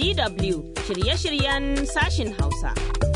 DW shirye-shiryen sashin Hausa.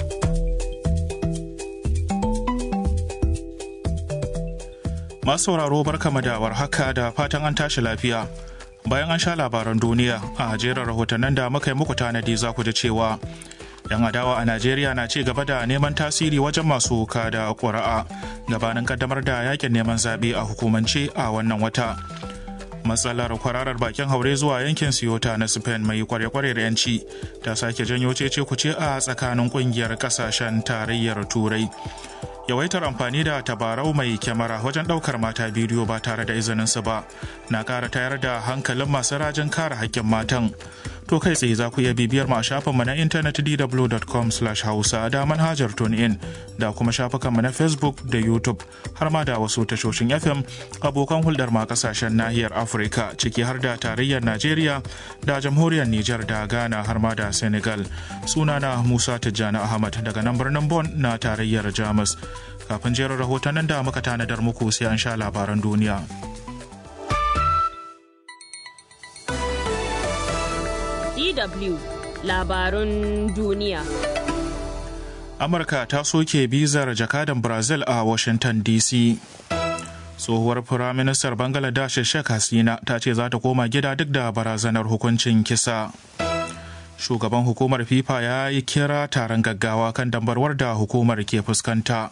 Masu sauraro barkama da haka da fatan an tashi lafiya. Bayan an sha labaran duniya a jerin rahotannin da muka yi muku tanadi za ku ji cewa 'yan adawa a Najeriya na ci gaba da neman tasiri wajen masu kada ƙuri'a gabanin kaddamar da yakin neman zaɓe a hukumance a wannan wata. matsalar kwararar bakin haure zuwa yankin siyota na spain mai kware-kware da yanci ta sake janyo cece kuce a tsakanin kungiyar kasashen tarayyar turai yawaitar amfani da tabarau mai kyamara wajen daukar mata bidiyo ba tare da izininsu ba na kara tayar da hankalin masu rajin kare hakkin matan to kai tsaye za ku iya bibiyar mu a shafinmu na intanet dw.com hausa da manhajar in da kuma shafukanmu na facebook da youtube har ma da wasu tashoshin fm abokan hulɗar ma kasashen nahiyar afirka ciki har da tarayyar najeriya da jamhuriyar niger da ghana har ma da senegal sunana musa tijjani ahmad daga nan birnin bon na tarayyar jamus kafin jerin rahotannin da muka tanadar muku sai an sha labaran duniya. DW labarun duniya. Amurka ta soke bizar jakadan Brazil a Washington DC. Tsohuwar Firaministar Bangladesh Sheikh Hasina ta ce za ta koma gida duk da barazanar hukuncin kisa. Shugaban hukumar FIFA ya yi kira taron gaggawa kan dambarwar da hukumar ke fuskanta.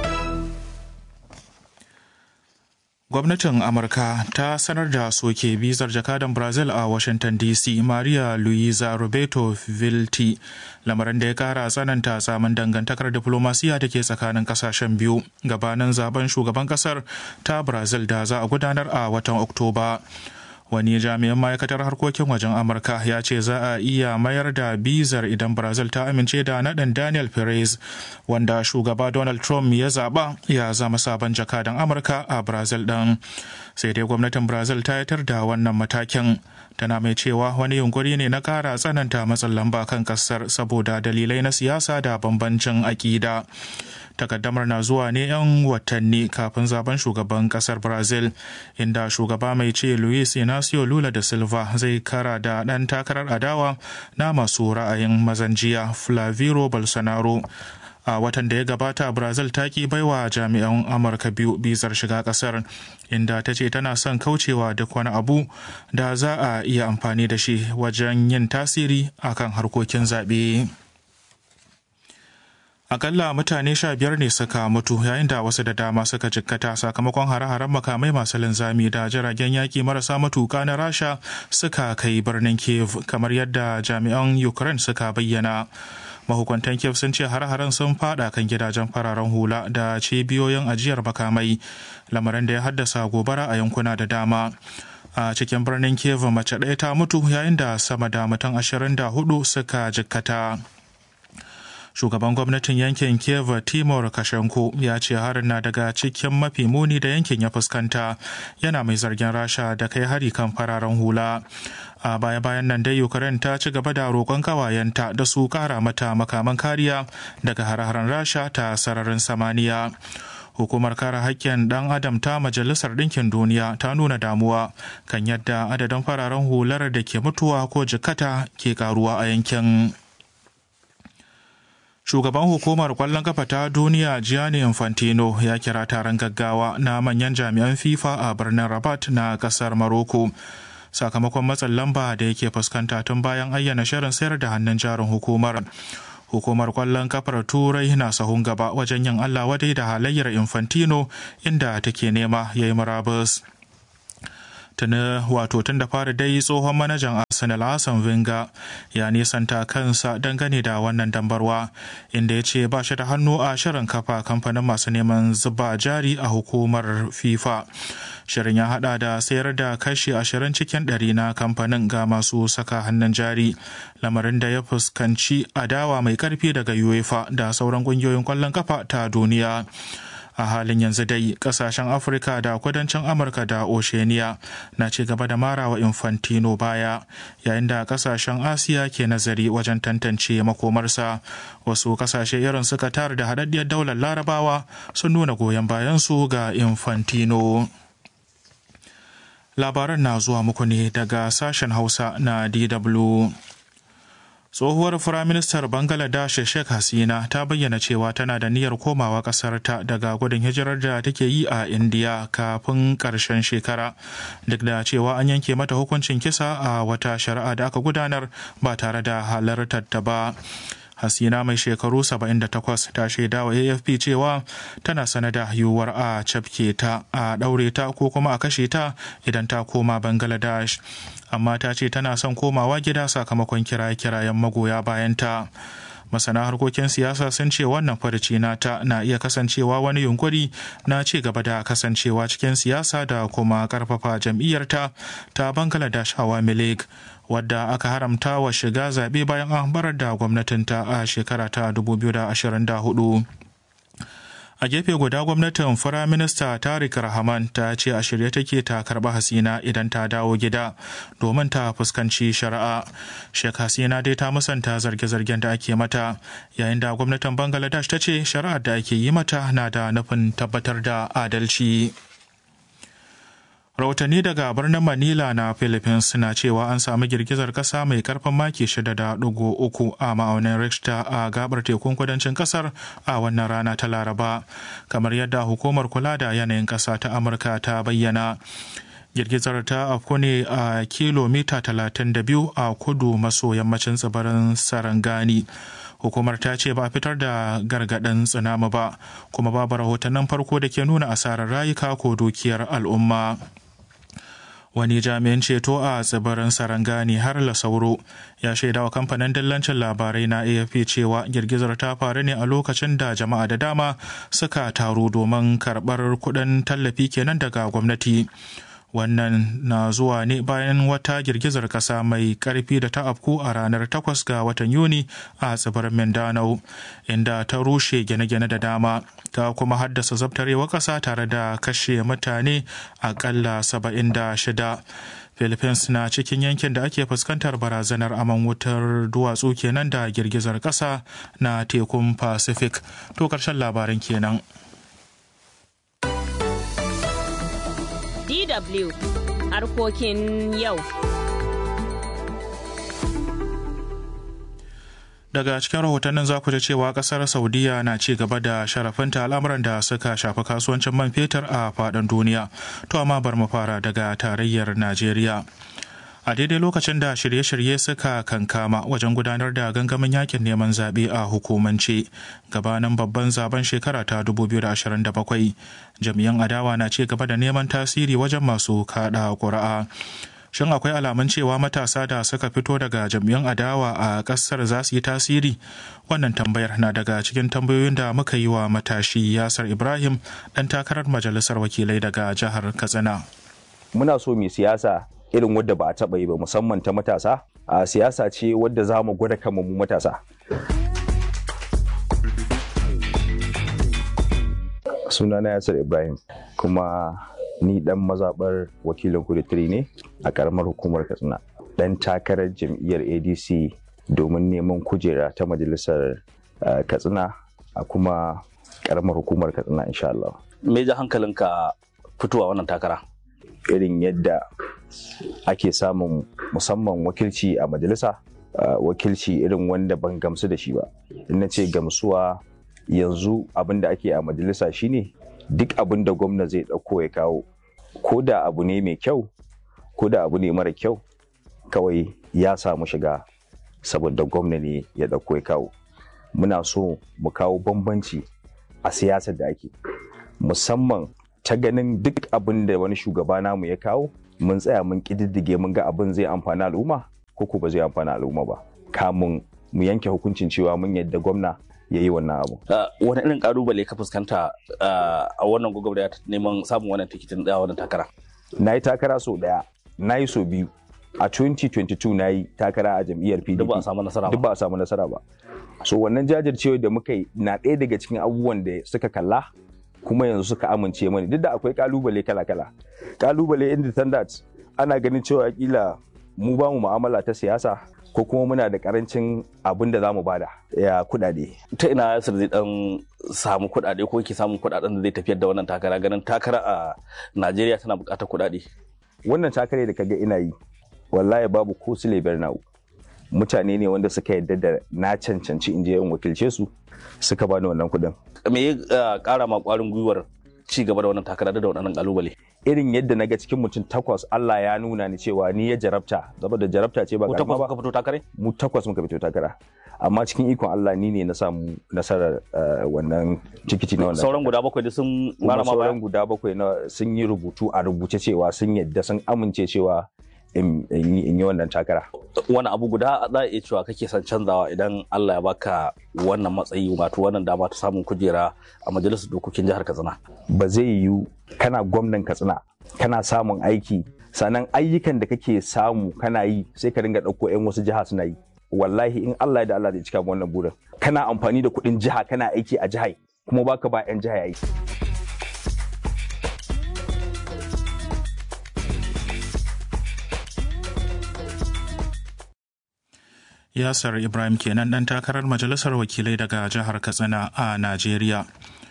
gwamnatin amurka ta sanar da soke bizar jakadan brazil a washington dc maria luisa roberto vilti lamarin da ya kara tsananta samun dangantakar diplomasiya da ke tsakanin kasashen biyu gabanin zaben shugaban kasar ta brazil da za a gudanar a watan oktoba wani jami'in ma'aikatar harkokin wajen amurka ya ce za a iya mayar da bizar idan brazil ta amince da naɗin daniel perez wanda shugaba donald trump ya zaɓa ya zama sabon jakadan amurka a brazil ɗin sai dai gwamnatin brazil ta yatar da wannan matakin tana mai cewa wani yunkuri ne na ƙara tsananta matsin lamba kan ƙasar saboda dalilai na siyasa da bambancin aƙida takaddamar na zuwa ne 'yan watanni kafin zaben shugaban kasar brazil inda shugaba mai ce luis inacio lula da silva zai kara da ɗan takarar adawa na masu ra'ayin mazan jiya flaviro bolsonaro a watan da ya gabata brazil ta ki baiwa jami'an amurka biyu bizar shiga kasar inda ta ce tana son kaucewa duk wani abu da za a iya amfani da shi wajen yin tasiri akan harkokin zaɓe. akalla mutane sha biyar ne suka mutu yayin da wasu da dama suka jikkata sakamakon hare-haren makamai masu linzami da jiragen yaki marasa matuka na rasha suka kai birnin kiev kamar yadda jami'an ukraine suka bayyana mahukuntan kiev sun ce hare-haren sun fada kan gidajen fararen hula da cibiyoyin ajiyar makamai lamarin da ya haddasa gobara a yankuna da dama a cikin birnin kiev mace ɗaya ta mutu yayin da sama da mutum ashirin da hudu suka jikkata shugaban gwamnatin yankin kiev timur kashenko ya ce harin na daga cikin mafi muni da yankin ya fuskanta yana mai zargin rasha da kai hari kan fararen hula a baya-bayan nan dai ukraine ta ci gaba da roƙon kawayenta da su ƙara mata makaman kariya daga har-haren rasha ta sararin samaniya hukumar kare haƙƙin ɗan adam ta majalisar ɗinkin duniya ta nuna damuwa kan yadda adadin fararen hular da ke mutuwa ko jikata ke karuwa a yankin shugaban hukumar kwallon kafa ta duniya gianni infantino ya kira taron gaggawa na manyan jami'an fifa a birnin rabat na kasar maroko sakamakon matsin lamba da yake fuskanta tun bayan ayyana shirin sayar da hannun jarin hukumar hukumar kwallon kafar turai na sahun gaba wajen yin allah wadai da halayyar infantino inda take nema ya yi murabus tuni wato tun da fara dai tsohon manajan arsenal hassan Wenger ya nisanta kansa dangane da wannan dambarwa inda ya ce ba shi da hannu a shirin kafa kamfanin masu neman zuba jari a hukumar fifa shirin ya hada da sayar da kashi ashirin cikin ɗari na kamfanin ga masu saka hannun jari lamarin da ya fuskanci adawa mai karfi daga uefa da sauran ƙungiyoyin kwallon kafa ta duniya a halin yanzu dai kasashen afirka da kudancin amurka da oceania na ci gaba da marawa infantino baya yayin da kasashen asiya ke nazari wajen tantance makomarsa wasu kasashe irin suka tara da haɗaɗɗiyar daular larabawa sun nuna goyon bayansu ga infantino labaran na zuwa muku ne daga sashen hausa na dw tsohuwar firaministar bangladesh sheikh hasina ta bayyana cewa tana da niyyar komawa ƙasarta daga gudun hijirar da take yi a indiya kafin ƙarshen shekara duk da cewa an yanke mata hukuncin kisa a wata shari'a da aka gudanar ba tare da halartar ta ba hasina mai shekaru 78 ta shaida wa afp cewa tana sanada yiwuwar a cafke ta a ɗaure ta ko kuma a kashe ta idan ta koma bangladesh amma ta ce tana son komawa gida sakamakon kiraye-kirayen magoya bayanta masana harkokin siyasa sun ce wannan farci nata na iya kasancewa wani yunkuri na ci gaba da kasancewa cikin siyasa da kuma karfafa jam'iyyarta ta bangladesh awami league wadda aka haramta wa shiga zaɓe bayan an barar da gwamnatinta a shekara ta 2024 a gefe guda gwamnatin firaminista tarik rahman ta ce a shirye take ta karba hasina idan ta dawo gida domin ta fuskanci shari'a shek hasina dai ta musanta zarge-zargen da ake mata yayin da gwamnatin bangladesh ta ce shari'ar da ake yi mata na da nufin tabbatar da adalci rahotanni daga birnin manila na philippines na cewa an samu girgizar kasa mai karfin maki 6.3 a ma'aunin richter a gabar tekun kudancin kasar a wannan rana ta laraba kamar yadda hukumar kula da yanayin kasa ta amurka ta bayyana girgizar ta afku ne a kilomita 32 a kudu maso yammacin tsibirin sarangani hukumar ta ce ba fitar da gargaɗin tsunami ba kuma babu rahotannin farko da ke nuna asarar rayuka ko dukiyar al'umma wani jami'in ceto a tsibirin sarangani har lasauro ya shaida wa kamfanin dillancin labarai na afp cewa girgizar ta faru ne a lokacin da jama'a da dama suka taru domin karɓar kuɗin tallafi kenan daga gwamnati wannan na zuwa ne bayan wata girgizar kasa mai karfi da ta afku a ranar 8 ga watan yuni a tsibirin mindanao inda ta rushe gine-gine da dama ta kuma haddasa zabtarewa kasa tare da kashe mutane akalla 76 philippines na cikin yankin da ake fuskantar barazanar aman wutar duwatsu kenan da girgizar kasa na tekun pacific to karshen labarin kenan DW harkokin yau. Daga cikin rahotannin za ku ji cewa kasar Saudiya na ci gaba da sharafinta al'amuran da suka shafi kasuwancin man fetur a faɗin duniya. To amma bar mu fara daga tarayyar Najeriya. a daidai lokacin da shirye-shirye suka kankama wajen gudanar da gangamin yakin neman zaɓe a hukumance gabanin babban zaben shekara ta 2027 jami'an adawa na ci gaba da neman tasiri wajen masu kaɗa ƙuri'a shin akwai alamun cewa matasa da suka fito daga jam'iyyun adawa a ƙasar za su yi tasiri wannan tambayar na daga cikin tambayoyin da muka yi wa matashi yasar ibrahim ɗan takarar majalisar wakilai daga jihar katsina muna so mai siyasa irin wadda ba a taɓa yi ba musamman ta matasa a siyasa ce wadda za mu gwada kama mu matasa sunana yasir ibrahim kuma ni dan mazaɓar wakilin kuditiri ne a ƙaramar hukumar katsina dan takarar jam'iyyar adc domin neman kujera ta majalisar katsina a kuma ƙaramar hukumar katsina insha Allah. me ja hankalinka fitowa wannan takara irin yadda ake samun musamman wakilci a majalisa wakilci irin wanda ban gamsu da shi ba in na ce gamsuwa yanzu abin da ake a majalisa shine duk abin da gwamna zai ɗauko ya kawo ko da abu ne mai kyau ko da abu ne mara kyau kawai ya samu shiga saboda gwamna ne ya ɗauko ya kawo muna so mu kawo bambanci a siyasar da ake musamman ta ganin duk abin da wani shugaba namu ya kawo mun tsaya mun kididdige mun ga abin zai amfani al'umma ko ko ba zai amfani al'umma ba kamun mu yanke hukuncin cewa mun yadda gwamna ya yi wannan abu. wani irin kalubale ka fuskanta a wannan gwagwarmaya neman samun wannan tikitin da wannan takara na yi takara sau daya na yi sau biyu a 2022 na yi takara a jam'iyyar pdp duk ba a samu nasara ba duk ba a samu nasara ba so wannan jajircewa da muka yi na ɗaya daga cikin abubuwan da suka kalla kuma yanzu suka amince mani duk da akwai kalubale kala-kala kalubale independent ana ganin cewa kila mu ba mu mu'amala ta siyasa ko kuma muna da karancin abin da za mu bada ya kudade ta ina yasir zai dan samu kudade ko yake samun kudaden da zai tafiyar da wannan takara ganin takara a najeriya tana bukatar kudade wannan takare da kaga ina yi wallahi babu ko sile na'u mutane ne wanda suka yarda da na cancanci in je in wakilce su suka bani wannan kuɗin me ya kara ma kwarin gwiwar ci gaba da wannan takara da waɗannan kalubale irin yadda na ga cikin mutum takwas Allah ya nuna ni cewa ni ya jarabta saboda jarabta ce ba ko karama takwas ba kuka fito takare mu takwas muka fito takara amma cikin ikon Allah ni ne na samu nasarar eh, wannan tikiti na wannan sauran guda bakwai da sun mara kuma ma baya sauran guda bakwai na sun yi rubutu a rubuce cewa sun yadda sun amince cewa in in yi in yi wannan takara wani abu guda za a iya cewa kake son canzawa idan Allah ya baka wannan matsayi wato wannan dama ta samun kujera a majalisar dokokin jihar Katsina ba zai yiwu kana gwamnan katsina kana samun aiki sannan ayyukan da kake samu kana yi sai ka ringa ɗauko 'yan wasu jiha suna yi wallahi in Allah ya da Allah zai cika mu wannan burin kana amfani da kuɗin jiha kana aiki a jihar kuma baka ba 'yan jiha aiki Yasir Ibrahim kenan ɗan takarar majalisar wakilai daga jihar Katsina a Najeriya.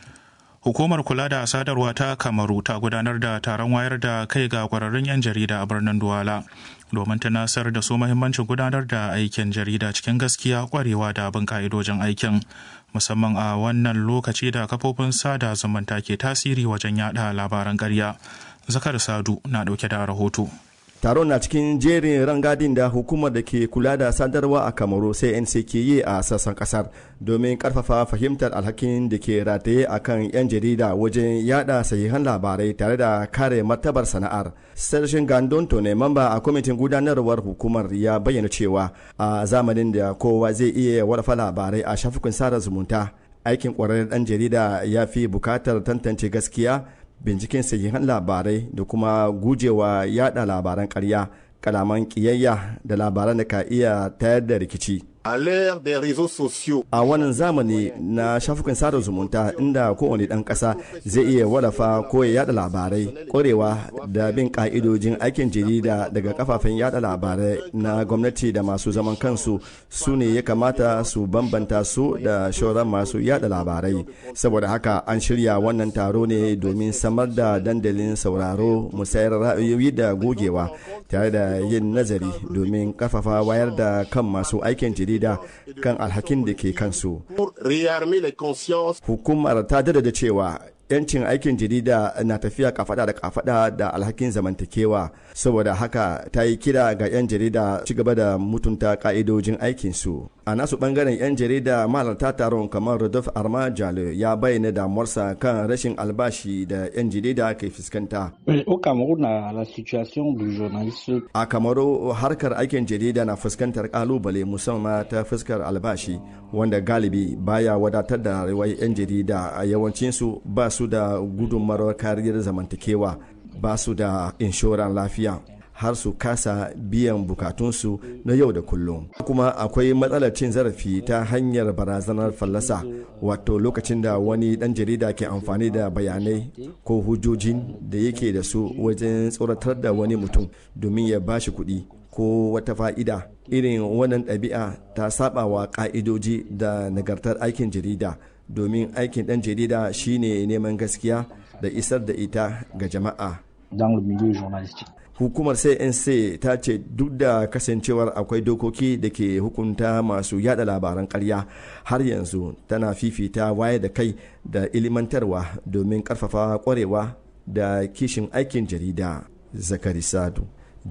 Hukumar kula da sadarwa ta Kamaru ta gudanar da taron wayar da kai ga kwararrun 'yan jarida a birnin Duwala domin tunasar da su mahimmancin gudanar da aikin jarida cikin gaskiya kwarewa da bin ka'idojin aikin musamman a wannan lokaci da kafofin sada zumunta ke tasiri wajen yada labaran ƙarya. Zakar Sadu na ɗauke da rahoto. taron na cikin jerin rangadin da hukumar da ke kula da sadarwa a kamaru sai ke yi a sassan kasar domin karfafa fahimtar alhakin da ke rataye a kan 'yan jarida wajen yada sahihan labarai tare da kare martabar sana'ar sarshin gandon ne mamba a kwamitin gudanarwar hukumar ya bayyana cewa a zamanin da kowa zai iya warfa labarai a shafukan sada zumunta aikin kwararren dan jarida ya fi bukatar tantance gaskiya binciken sahihan labarai da kuma gujewa yada labaran karya kalaman kiyayya da labaran da ka iya tayar da rikici À l'ère des réseaux sociaux, a wannan zamani na shafukan sada zumunta inda kowane ɗan ƙasa zai iya wallafa ko ya yada labarai ƙwarewa da bin ƙa'idojin aikin jarida daga kafafen yada labarai na gwamnati da masu zaman kansu su ne ya kamata su bambanta su da shauran masu yada labarai saboda haka an shirya wannan taro ne domin samar da dandalin sauraro musayar ra'ayoyi da gogewa tare da yin nazari domin karfafa wayar da kan masu aikin jarida kan alhakin da ke kansu pour réarmer les consciences hukumar ta dada da cewa yancin aikin jarida na tafiya kafada da kafada da alhakin zamantakewa saboda haka ta yi kira ga 'yan jarida ci gaba da mutunta ka'idojin aikinsu a nasu bangaren 'yan jarida mahalarta taron kamar Rodolphe Arma Jalo ya bayyana damuwarsa kan rashin albashi da 'yan jarida ke fuskanta Oui, Au Cameroun, la, la situation du journaliste a kamaru harkar aikin jarida na fuskantar kalubale musamman ta fuskar albashi wanda galibi baya wadatar da rayuwar 'yan jarida a yawancinsu ba su da gudunmawar kariyar zamantakewa ba su da inshoran lafiya har su kasa biyan bukatunsu na yau da kullum kuma akwai matsalar cin zarafi ta hanyar barazanar fallasa wato lokacin da wani dan jarida ke amfani da bayanai ko hujjojin da yake da su wajen tsoratar da wani mutum domin ya bashi kuɗi ko wata fa'ida irin wannan ɗabi'a ta saba wa ƙa'idoji da nagartar aikin jarida domin aikin ɗan jarida shine neman gaskiya da isar da ita ga jama'a dans le milieu journalistique. hukumar cnc ta ce duk da kasancewar akwai dokoki da ke hukunta masu yada labaran karya har yanzu tana fifita waye da kai da ilimantarwa domin karfafa kwarewa da kishin aikin jarida zakari sadu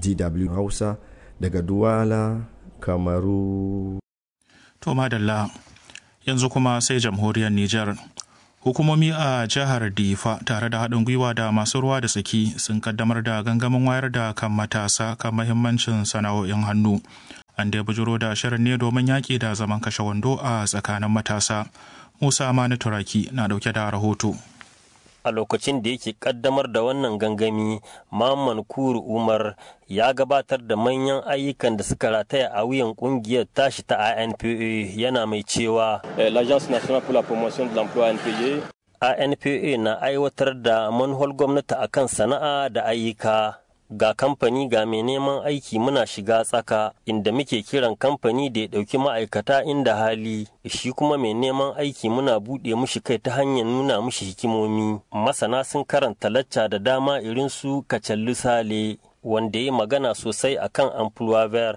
dw hausa daga duwala kamaru To madalla yanzu kuma sai jamhuriyar Nijar. Hukumomi a jihar Difa tare da haɗin gwiwa da masu ruwa da tsaki sun kaddamar da gangamin wayar da kan matasa kan mahimmancin sana'o'in hannu. An dai bujuro da shirin ne domin yaƙi da zaman kashe wando a tsakanin matasa. Musa Mani Turaki na ɗauke da rahoto. a lokacin da yake kaddamar da wannan gangami Mamman Kuru Umar ya gabatar da manyan ayyukan da suka rataya a wuyan kungiyar tashi ta ANPA yana mai cewa l'Agence nationale pour la promotion de l'emploi ANPA ANPA na aiwatar da manhol gwamnati akan sana'a da ayyuka ga kamfani ga mai neman aiki muna shiga tsaka inda muke kiran kamfani da ya ɗauki ma'aikata inda hali shi kuma mai neman aiki muna buɗe mushi kai ta hanyar nuna mushi hikimomi masana sun karanta lacca da dama irin su kacallu sale wanda ya magana sosai akan employer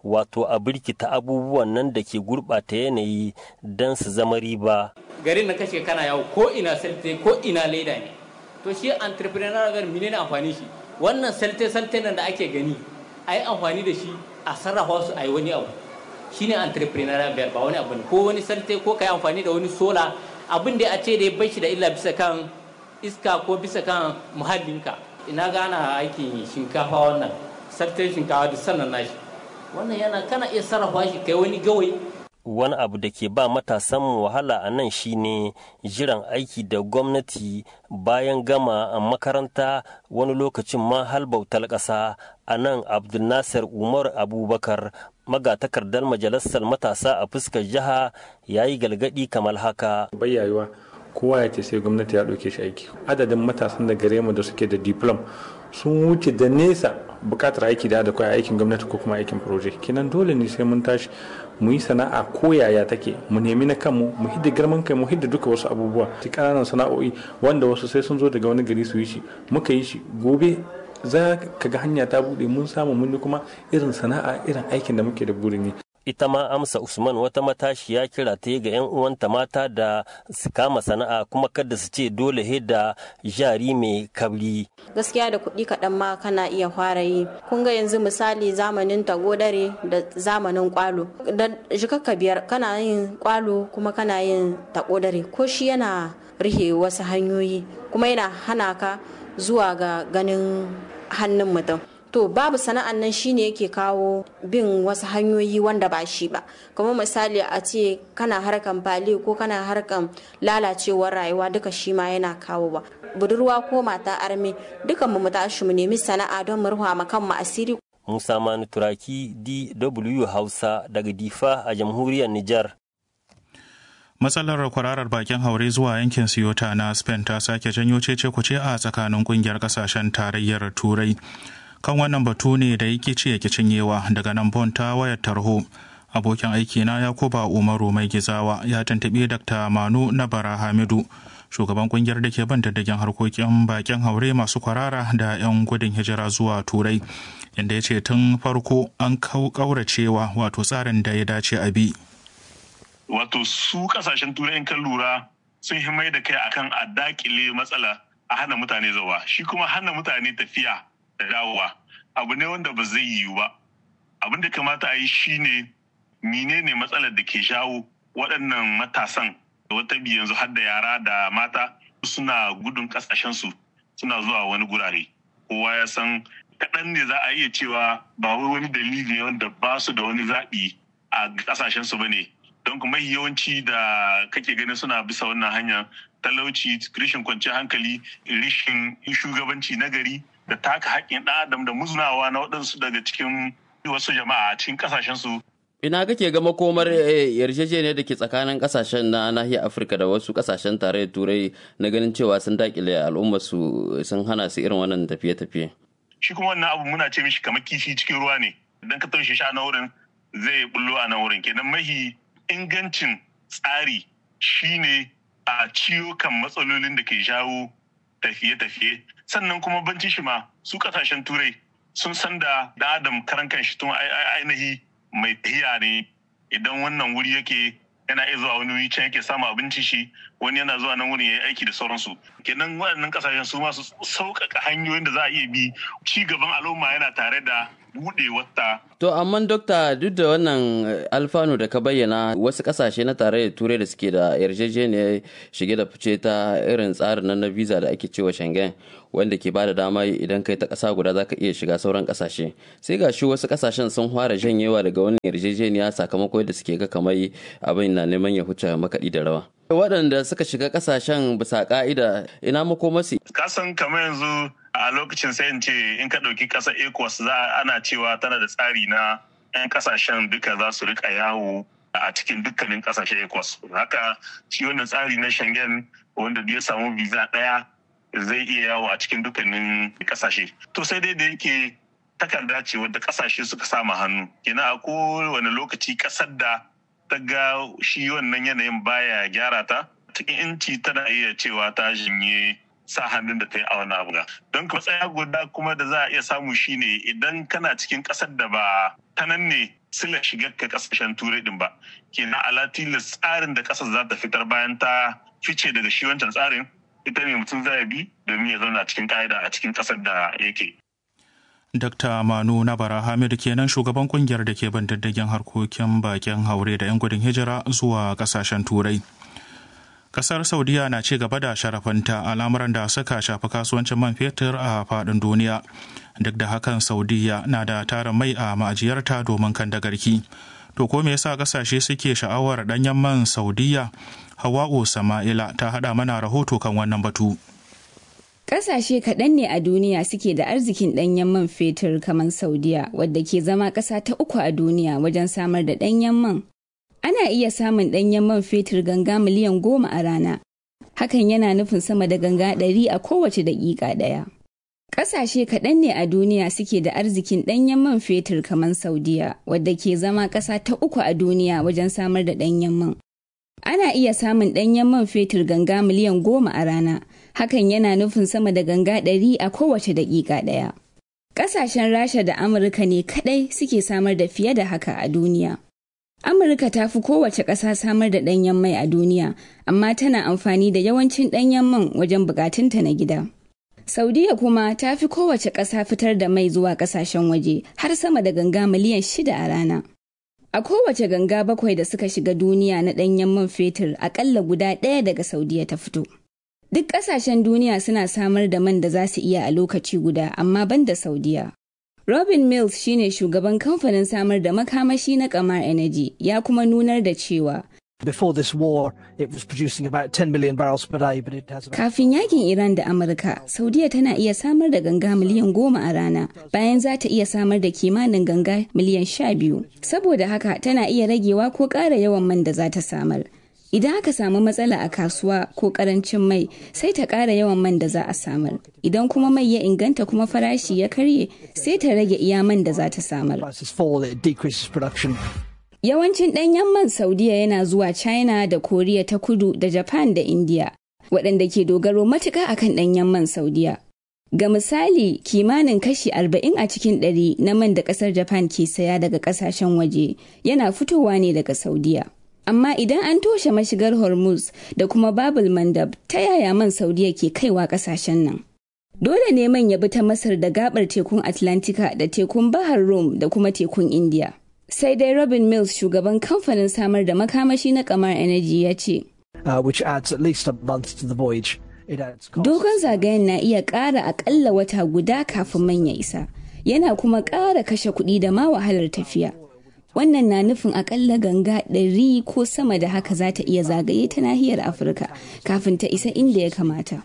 wato a birkita abubuwan nan da ke gurɓata yanayi don su zama riba garin na kashe kana yawo ko ina salte ko ina leda ne to shi entrepreneur gar mine ne amfani shi wannan salte salte nan da ake gani a yi amfani da shi a sarrafa su a yi wani abu shine entrepreneur biyar ba wani abu ne ko wani salte ko ka yi amfani da wani sola abin da a ce da ya bai shi da illa bisa kan iska ko bisa kan muhallinka ina gana aikin shinkafa wannan sartar shinkafa da sannan nashi wannan yana kana iya sarrafa shi kai wani gawai wani abu da ke ba matasan wahala a nan shine jiran aiki da gwamnati bayan gama a makaranta wani lokacin ma halbautar ƙasa a nan abdulnasir umar abubakar magatakardar majalisar matasa a fuskar jiha ya yi galgadi kamar haka bayyayewa kowa ya ce sai gwamnati ya ɗauke shi aiki adadin matasan da gare mu da suke da diplom sun wuce da nesa bukatar aiki da akwai aikin gwamnati ko kuma aikin proje kenan dole ne sai mun tashi mu yi sana'a ko yaya take mu nemi na kanmu mu hidda girman kai mu hidda duka wasu abubuwa ta ƙananan sana'o'i wanda wasu sai sun zo daga wani gari su yi shi muka yi shi gobe za ka ga hanya ta buɗe mun samu mun kuma irin sana'a irin aikin da muke da burin yi ita ma amsa usman wata matashiya kira ta ga 'yan uwanta mata da su kama sana'a kuma kada su ce dole he da jari mai kabri gaskiya da kuɗi kaɗan ma kana iya fara yi kun ga yanzu misali zamanin tagodare da zamanin kwalo da jikakka biyar kana yin kwalo kuma kana yin tagodare ko shi yana rihe wasu hanyoyi kuma yana hana ka zuwa ga ganin hannun mutum to babu sana'an nan shine yake kawo bin wasu hanyoyi wanda ba shi ba kamar misali a ce kana harkan fali ko kana harkan lalacewar rayuwa duka shi ma yana kawo ba budurwa ko mata arme dukan mu tashi mu nemi sana'a don mu ruha ma kanmu asiri Musa Manu Turaki DW Hausa daga Difa a jamhuriyar Nijar matsalar kwararar bakin haure zuwa yankin siyota na spain ta sake janyo cece kuce a tsakanin kungiyar kasashen tarayyar turai kan wannan batu ne da yake ce yake cinyewa daga nan bon ta wayar tarho abokin aiki na yakuba umaru mai gizawa ya tuntuɓi dr manu na bara hamidu shugaban kungiyar da ke ban diddigin harkokin bakin haure masu kwarara da 'yan gudun hijira zuwa turai inda ya ce tun farko an kauracewa wato tsarin da ya dace a bi wato su kasashen turai in kan lura sun yi mai da kai akan a dakile matsala a hana mutane zawa shi kuma hana mutane tafiya da dawowa abu ne wanda ba zai yiwu ba abin da kamata a yi shine menene matsalar da ke jawo waɗannan matasan da wata biyu yanzu har da yara da mata suna gudun ƙasashensu suna zuwa wani gurare kowa ya san kaɗan ne za a iya cewa ba wai wani dalili wanda ba su da wani zaɓi a ƙasashensu ba ne don kuma yawanci da kake ganin suna bisa wannan hanya talauci rishin kwanciyar hankali rishin shugabanci na gari da taka haƙƙin ɗan adam da muzunawa na waɗansu daga cikin wasu jama'a a cikin ƙasashensu ina kake ga makomar yarjejeniyar da ke tsakanin kasashen na nahiyar afirka da wasu kasashen tarayyar turai na ganin cewa sun dakile al'ummar su sun hana su irin wannan tafiye-tafiye shi kuma wannan abu muna ce mishi kamar kifi cikin ruwa ne idan ka taushe shi a nan wurin zai bullo a nan wurin kenan mahi ingancin tsari shine a ciyo kan matsalolin da ke jawo tafiye-tafiye sannan kuma bancin shi ma su kasashen turai sun san da da adam karan kan shi tun ainihi mai tahiya ne idan wannan wuri yake yana iya zuwa wani wuri can yake samu abinci shi wani yana zuwa nan wurin ya yi aiki da sauransu kenan waɗannan kasashen su masu sauƙaƙa hanyoyin da za a iya bi ci gaban al'umma yana tare da buɗe wata. To amma dokta duk da wannan alfanu da ka bayyana wasu kasashe na tarayyar turai da suke da yarjejeniyar shige da fice ta irin tsarin nan na visa da ake cewa Schengen wanda ke bada dama idan kai ta ƙasa guda zaka iya shiga sauran ƙasashe sai ga shi wasu ƙasashen sun fara janyewa daga wani yarjejeniya sakamakon da suke ga kamar abin na neman ya huce makaɗi da rawa. waɗanda suka shiga ƙasashen bisa ƙa'ida ina makomasi. kasan kamar yanzu a lokacin sai in ce in ka ɗauki ƙasar ecos za ana cewa tana da tsari na 'yan ƙasashen duka za su rika yawo a cikin dukkanin ƙasashen ecos haka shi wannan tsari na schengen wanda ya samu visa ɗaya zai iya yawo a cikin dukkanin ƙasashe to sai dai da yake takarda ce wadda ƙasashe suka sama hannu kenan a kowane lokaci ƙasar da ta ga shi wannan yanayin baya gyara ta cikin inci tana iya cewa ta jinye sa hannun da ta yi a wani abu don ka tsaya guda kuma da za a iya samu shine idan kana cikin ƙasar da ba ta nan ne sila shigar ka kasashen turai din ba kenan ala tilas tsarin da kasar za ta fitar bayan ta fice daga shi wancan tsarin ita ne mutum zai bi domin ya zauna cikin ka'ida a cikin kasar da yake Dr. Manu Nabara Hamid kenan shugaban kungiyar da ke bin diddigin harkokin bakin haure da 'yan gudun hijira zuwa kasashen turai. Kasar Saudiya na ci gaba da sharafanta al'amuran da suka shafi kasuwancin man fetur a faɗin duniya. Duk da hakan Saudiya na da tarin mai a ma'ajiyarta domin kan da garki. To ko me yasa kasashe suke sha'awar ɗanyen man Saudiya? Hawa'u Sama'ila ta haɗa mana rahoto kan wannan batu. Ƙasashe kaɗan ne a duniya suke da arzikin ɗanyen man fetur kamar Saudiya, wadda ke zama ƙasa ta uku a duniya wajen samar da ɗanyen man. Ana iya samun ɗanyen man fetur ganga miliyan goma a rana. Hakan yana nufin sama da ganga ɗari a kowace daƙiƙa ɗaya. Ƙasashe kaɗan ne a duniya suke da arzikin ɗanyen man fetur kamar Saudiya, wadda ke zama ƙasa ta uku a duniya wajen samar da ɗanyen man. Ana iya samun ɗanyen man fetur ganga miliyan goma a rana. hakan yana nufin sama da ganga ɗari a kowace daƙiƙa ɗaya. Ƙasashen Rasha da Amurka ne kaɗai suke samar da fiye da haka a duniya. Amurka ta fi kowace ƙasa samar da ɗanyen mai a duniya, amma tana amfani da yawancin ɗanyen man wajen buƙatunta na gida. Saudiya kuma ta fi kowace ƙasa fitar da mai zuwa ƙasashen waje har sama da ganga miliyan shida a rana. A kowace ganga bakwai da suka shiga duniya na ɗanyen man fetur aƙalla guda ɗaya daga Saudiya ta fito. Duk ƙasashen duniya suna samar da man da za su iya a lokaci guda, amma ban da Saudiya. Robin Mills shine shugaban kamfanin samar da makamashi na Kamar Energy, ya kuma nunar da cewa Before this war, it was producing about 10 million barrels per day, but it has about... Kafin yakin Iran da Amurka, Saudiya tana iya samar da ganga miliyan goma a rana, bayan za ta iya samar da kimanin ganga miliyan sha biyu. Saboda haka tana iya ragewa ko ƙara yawan man da za ta samar. Idan aka samu matsala a kasuwa ko karancin mai sai ta ƙara yawan man da za a samar. Idan kuma mai ya inganta kuma farashi ya karye sai ta rage iya man da za ta samar. Yawancin ɗanyen man Saudiya yana zuwa China da Koriya ta kudu da Japan da India, waɗanda ke dogaro matuƙa akan ɗanyen man Saudiya. Ga misali, kimanin kashi 40 a cikin ɗari na man da ƙasar Japan ke saya daga ƙasashen waje yana fitowa ne daga Saudiya. amma idan an toshe mashigar hormuz da kuma babul mandab ta yaya man saudiya ke kaiwa kasashen nan dole ne man ya bi ta masar da gabar tekun atlantika da tekun bahar rum da kuma tekun india sai dai robin mills shugaban kamfanin samar da makamashi na kamar energy ya ce dogon zagayen na iya ƙara akalla wata guda kafin man ya isa yana kuma ƙara kashe kuɗi da ma wahalar tafiya wannan na nufin akalla ganga ɗari ko sama da haka za ta iya zagaye ta nahiyar afirka kafin ta isa inda ya kamata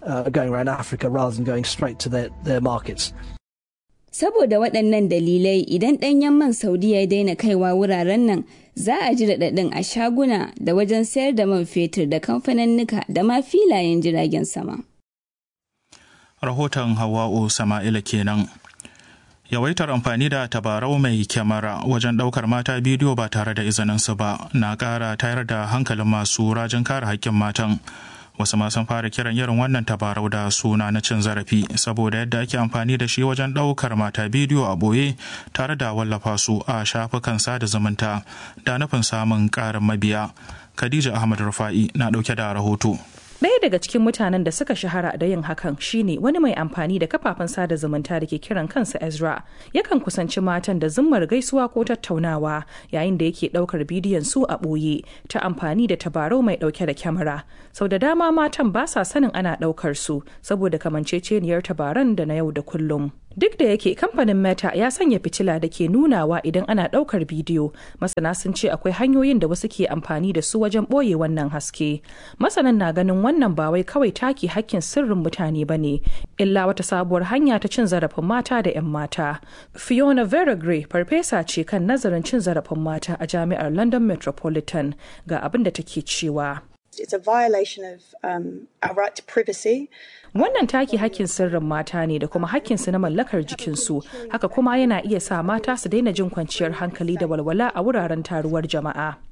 saboda waɗannan dalilai idan ɗanyen man saudiya ya daina kaiwa wuraren nan za a ji raɗaɗin a shaguna da wajen sayar da man fetur da kamfaninnika da ma filayen jiragen sama rahoton hawa'u sama'ila kenan yawaitar amfani da tabarau mai kyamara wajen ɗaukar mata bidiyo ba tare da izininsu ba na ƙara tayar da hankalin masu rajin kare haƙƙin matan wasu ma sun fara kiran irin wannan tabarau da suna na cin zarafi saboda yadda ake amfani da shi wajen ɗaukar mata bidiyo a ɓoye tare da wallafa su a shafukan sada zumunta da nufin samun ƙarin mabiya khadija ahmad rufa'i na ɗauke da rahoto Ɗaya daga cikin mutanen da suka shahara da yin hakan shine wani mai amfani da kafafen sada zumunta da ke kiran kansa Ezra. Yakan kusanci matan da zummar gaisuwa ko tattaunawa yayin da yake ɗaukar bidiyon su a ɓoye ta amfani da tabarau mai ɗauke da kyamara. Sau da dama matan ba sa sanin ana ɗaukar su saboda kamanceceniyar tabaran da na yau da kullum. Duk da yake kamfanin Meta ya sanya fitila da ke nunawa idan ana ɗaukar bidiyo, masana sun ce akwai hanyoyin da wasu ke amfani da su wajen ɓoye wannan haske. Masanan na ganin wannan ba wai kawai taki hakkin sirrin mutane ba ne, illa wata sabuwar hanya ta cin zarafin mata da 'yan mata. Fiona Veragre farfesa ce kan nazarin cin zarafin mata a jami'ar London Metropolitan ga abin da take cewa. It's a violation of um, our right to privacy. Wannan taki hakkin sirrin mata ne da kuma hakkinsu na mallakar jikinsu, haka kuma yana iya sa mata su daina jin kwanciyar hankali da walwala a wuraren taruwar jama'a.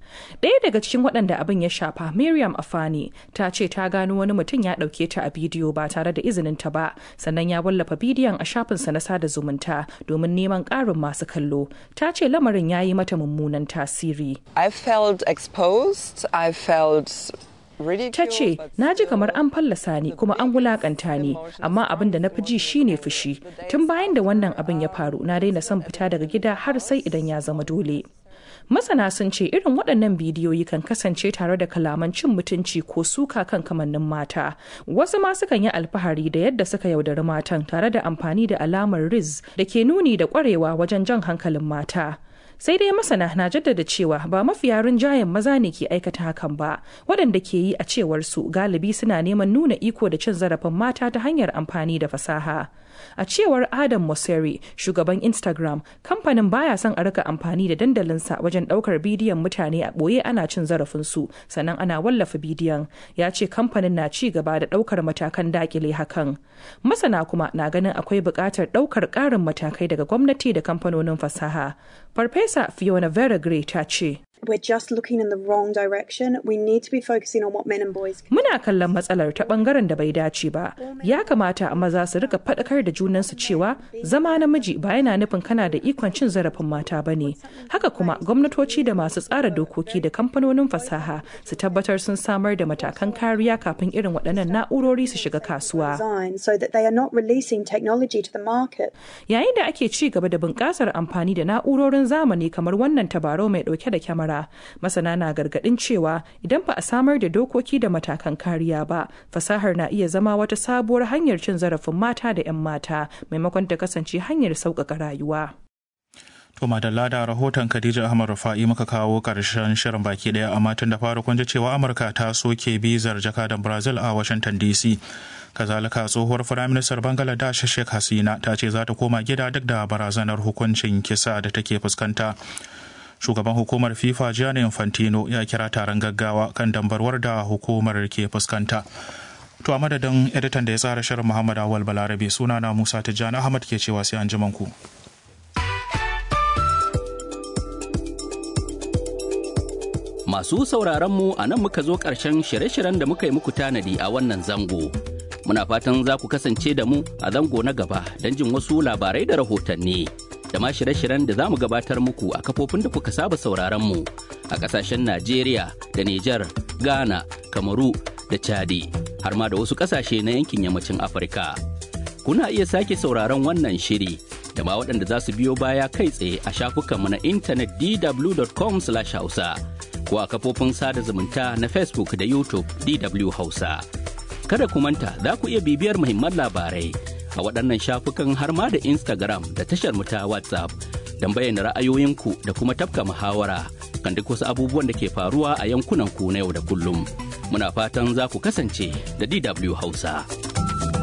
Ɗaya daga cikin waɗanda abin ya shafa Miriam Afani ta ce ta gano wani mutum ya ɗauke ta a bidiyo ba tare da izinin ta ba sannan ya wallafa bidiyon a shafinsa na sada zumunta domin neman ƙarin masu kallo. Ta ce lamarin ya yi mata mummunan tasiri. I felt exposed. I felt ta ce na ji kamar an fallasa ni kuma an wulakanta ni amma abin da na fi ji shine fushi tun bayan da wannan abin ya faru na daina son fita daga gida har sai idan ya zama dole masana sun ce irin waɗannan bidiyoyi kan kasance tare da kalaman cin mutunci ko suka kan kamannin mata wasu ma sukan yi alfahari da yadda suka yaudari matan tare da amfani da alamar riz da ke nuni da ƙwarewa wajen jan hankalin mata sai dai masana na jaddada cewa ba mafiya rinjayen maza ne ke aikata hakan ba waɗanda ke yi a cewar su galibi suna neman nuna iko da cin zarafin mata ta hanyar amfani da fasaha a cewar adam mosseri shugaban instagram kamfanin baya son a rika amfani da dandalinsa wajen ɗaukar bidiyon mutane a ɓoye ana cin zarafinsu sannan ana wallafa bidiyon ya ce kamfanin na ci gaba da ɗaukar matakan dakile hakan masana kuma na ganin akwai buƙatar ɗaukar ƙarin matakai daga gwamnati da kamfanonin fasaha farfesa fiona vera gray ta ce We're just looking in the wrong direction. We need to be focusing on what men and boys can Muna kallon matsalar ta bangaren da bai dace ba. Ya kamata maza su rika faɗakar da junansu cewa zama namiji ba yana nufin kana da ikon cin zarafin mata ba ne. Haka kuma gwamnatoci da masu tsara dokoki da kamfanonin fasaha su tabbatar sun samar da matakan kariya kafin irin waɗannan na'urori su shiga kasuwa. design so that they are not releasing technology to the market. Yayin da ake ci gaba da bunƙasar amfani da na'urorin zamani kamar wannan tabarau mai ɗauke da kyamara, masana na gargaɗin cewa idan ba a samar da dokoki da matakan kariya ba, fasahar na iya zama wata sabuwar hanyar cin zarafin mata da 'yan mata maimakon ta kasance hanyar sauƙaƙa rayuwa. To madalla da rahoton Khadija Ahmad Rufa'i muka kawo ƙarshen shirin baki ɗaya amma tun da fara kun ji cewa Amurka ta soke bizar jakadan Brazil a Washington DC. Kazalika tsohuwar Firaministar Bangladesh Sheikh Hasina ta ce za ta koma gida duk da barazanar hukuncin kisa da take fuskanta. Shugaban hukumar FIFA Gianni Infantino ya kira taron gaggawa kan dambarwar da hukumar ke fuskanta. To a madadin editan da ya tsara shirin Muhammad Awal Balarabe sunana Musa Tijjani Ahmad ke cewa sai an ku. Masu sauraron mu a nan muka zo ƙarshen shirye-shiryen da muka yi muku tanadi a wannan zango. Muna fatan za ku kasance da mu a zango na gaba don jin wasu labarai da rahotanni. Da ma shirye-shiryen da za mu gabatar muku a kafofin da kuka saba sauraron mu a ƙasashen Najeriya da Nijar, Ghana, Kamaru da Chadi, har ma da wasu ƙasashe na yankin yammacin Afirka. Kuna iya sake sauraron wannan shiri da ma waɗanda za su biyo baya kai tsaye a shafukanmu na intanet dw.com/hausa. ko a kafofin sada zumunta na Facebook da YouTube DW Hausa. Kada ku manta za ku iya bibiyar muhimman labarai a waɗannan shafukan har ma da Instagram da tashar mu ta WhatsApp don bayyana ra'ayoyinku da kuma tafka muhawara kan duk wasu abubuwan da ke faruwa a yankunan ku na yau da kullum. Muna fatan za ku kasance da DW Hausa.